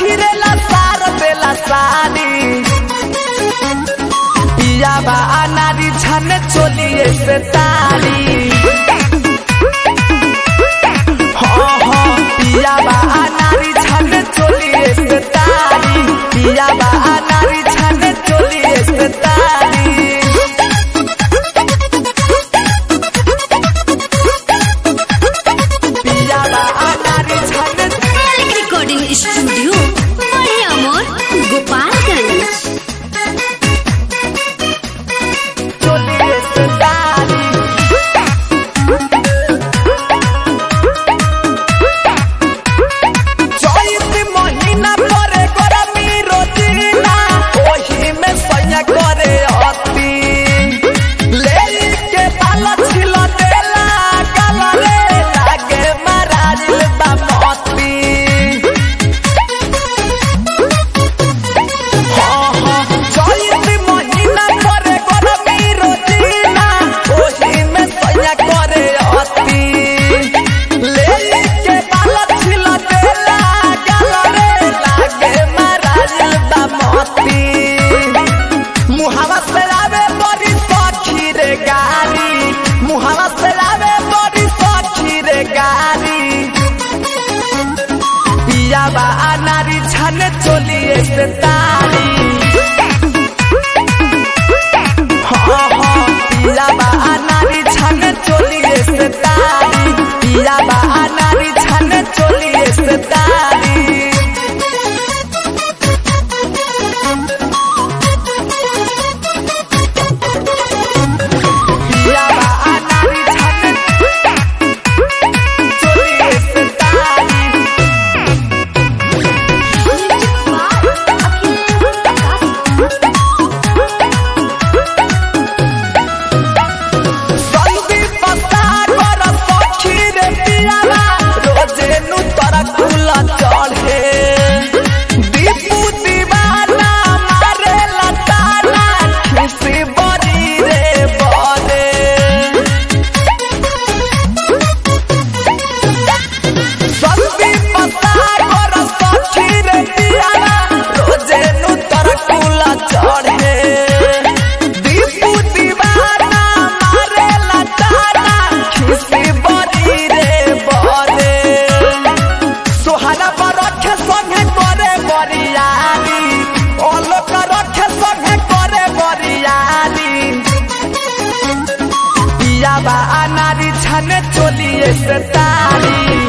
सखी रे लसार देला सारी पिया बा अनारी छन चोलिए से तारी हाँ हाँ पिया बा अनारी छन चोलिए से तारी पिया बा अनारी छन चोलिए से तारी पिया बा अनारी छन मालिक रिकॉर्डिंग स्टूडियो बड़े अमोर गोपालगंज चोलिए से तारी चैत महीना परे गरमी रोजीना ओही में सैया करे अति ले के बाल छिल देला गल रे लागे महाराज बामती हाँ हाँ चैत महीना परे गरमी रोजीना ओही में सैया करे अति ले के बाल छिल देला गल रे लागे महाराज बामती मुहावा से आवे बड़ी सखी रे गारी मुहावा से आवे बड़ी सखी रे गारी पिया बा अनारी छन चोलिए से तारी हाँ हाँ पिया बा अनारी छन चोलिए से तारी पिया बा अनारी छन चोलिए से तारी पिया बा अनारी छन चोलिए से तारी संदी पता कर सखी रे पियाला रोजे नु तोरा कुला चढ़े दीपू दीवाना मारे लताना खिसी बड़ी रे बड़े संदी पता कर सखी रे पियाला रोजे नु तोरा कुला चढ़े दीपू दीवाना मारे लताना खिसी बड़ी रे बड़े सोहाना पर रखे संगे करे बरियाली ओलोक रखे संगे करे बरियाली पिया बा अनारी छने चोलिए से तारी